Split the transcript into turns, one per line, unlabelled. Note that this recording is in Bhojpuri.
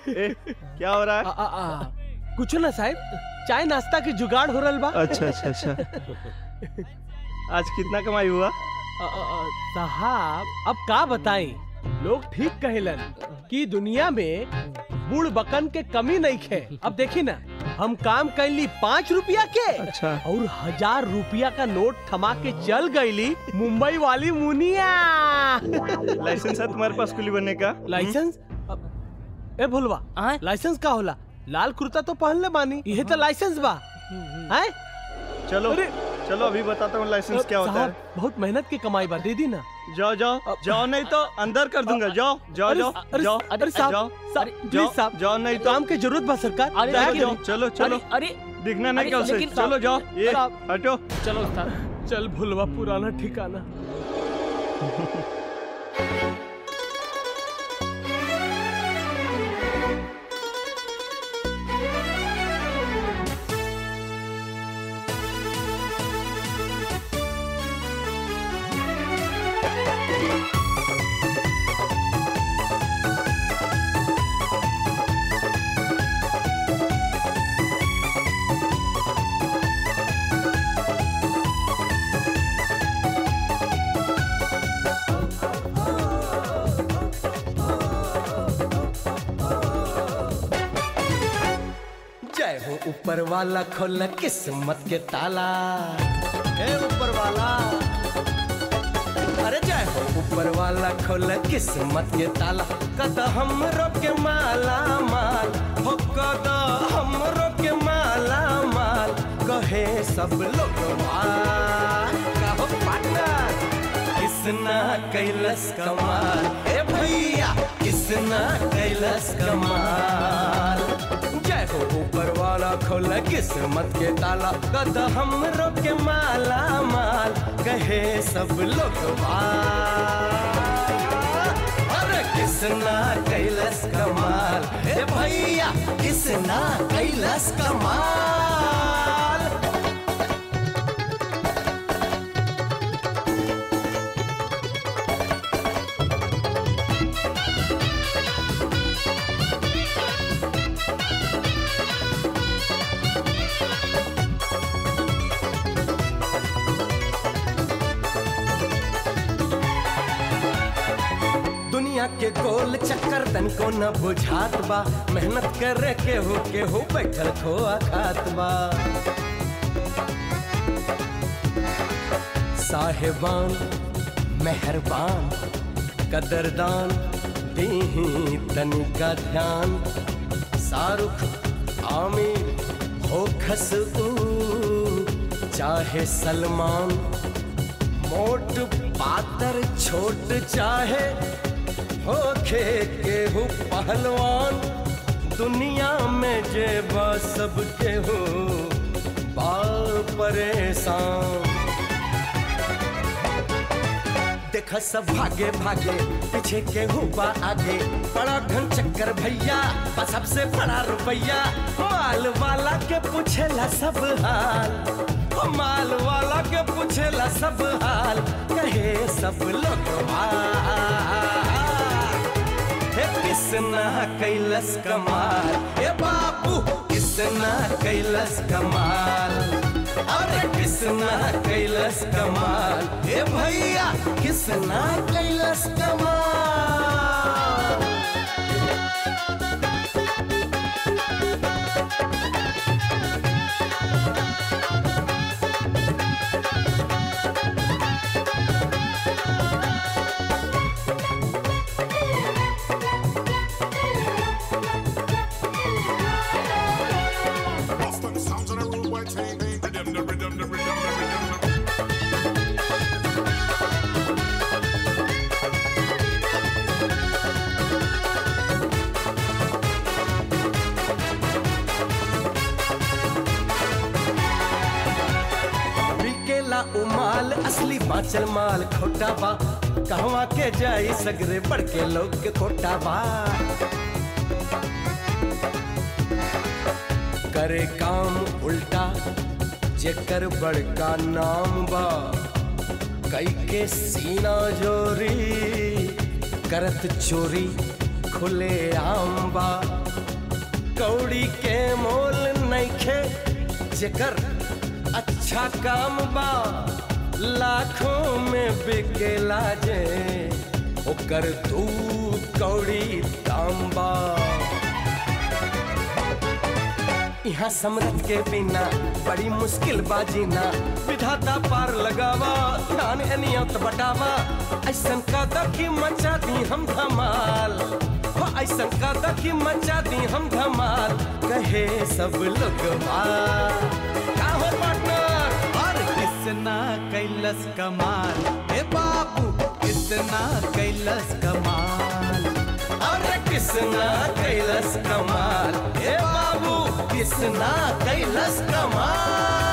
ए, क्या हो रहा है
आ, आ, आ, कुछ ना साहब चाय नाश्ता के जुगाड़ हो रहल बा
अच्छा अच्छा अच्छा आज कितना कमाई हुआ
आ, आ, आ, साहब अब का बताई लोग ठीक कहेलन कि दुनिया में बूढ़ बकन के कमी नहीं खे अब देखी ना हम काम कैली पाँच रुपया के
अच्छा
और हजार रुपया का नोट थमा के चल गईली मुंबई वाली मुनिया
लाइसेंस है तुम्हारे पास कुली बनने का
लाइसेंस अब- ए भोलवा
आय?
लाइसेंस का होला लाल कुर्ता तो पहन ले बानी यह तो लाइसेंस बा हैं
चलो
अरे
चलो अभी बताता हूँ लाइसेंस क्या होता
साहब,
है
बहुत मेहनत की कमाई बा दे दी ना
जाओ जाओ जाओ नहीं तो अंदर कर दूंगा जाओ जाओ
अरे,
जाओ
अरे,
जाओ
अरे साहब,
जाओ
साहब,
जाओ
प्लीज साहब,
जाओ नहीं तो
काम की जरूरत बा सरकार
अरे,
दया
चलो
करी।
चलो चलो चलो
अरे
दिखना नहीं
अरे,
क्या उसे
लेकिन
चलो जाओ ये
साहब,
हटो
चलो उस्ताद
चल भूलवा पुराना ठिकाना
जय हो ऊपर वाला खोल किस्मत के ताला हे ऊपर वाला अरे जय हो ऊपर वाला खोल किस्मत के ताला कद हम के माला माल हो कद हम के माला माल कहे सब लोग वाह कहो पार्टनर किसना कैलस कमाल ए भैया किसना कैलस कमाल जय हो ऊपर वाला खोल किस्मत के ताला कद हम के माला माल कहे सब लोग वाह अरे किसना कैलस कमाल ए भैया किसना कैलस कमाल दुनिया के गोल चक्कर तन को न बुझात बा मेहनत करे के हो के हो बैठल खोआ खात बा साहेबान मेहरबान कदरदान दीही तनिका ध्यान शाहरुख आमिर हो खस चाहे सलमान मोट पातर छोट चाहे होखे केहू पहलवान दुनिया में जे बा सब केहू बाल परेशान देख सब भागे भागे पीछे केहू बा आगे बड़ा घन चक्कर भैया बा सबसे बड़ा रुपया माल वाला के पूछेला सब हाल ओ माल वाला के पूछेला सब हाल कहे सब लोग हे किसना कैलस कमाल हे बाबू किसना कैलस कमाल अरे किसना कैलस कमाल हे भैया किसना कैलस कमाल
Bust on the sounds of the rude boy thing. The rhythm, the rhythm, the rhythm, the rhythm.
बिकेला उमाल असली बाचल माल खोटा बा कहवा के जाई सगरे बढ़ के लोग के खोटा बा करे काम उल्टा जेकर बड़का नाम बा कई के सीना जोरी करत चोरी खुले आम बा कौड़ी के मोल नइखे जेकर अच्छा काम बा लाखों में बिकेला जे ओकर दूध कौड़ी दाम बा यहाँ समरथ के बिना बड़ी मुश्किल बाजीना विधाता पार लगावा दान अनियत बटावा ऐसन का की मचा दी हम धमाल हो ऐसन का की मचा दी हम धमाल कहे सब लोग का हो पार्टनर
और किसना कैलस कमाल ए बाबू किसना कैलस कमाल
अरे किसना कैलस कमाल ए बाबू किसना कैलस कमाल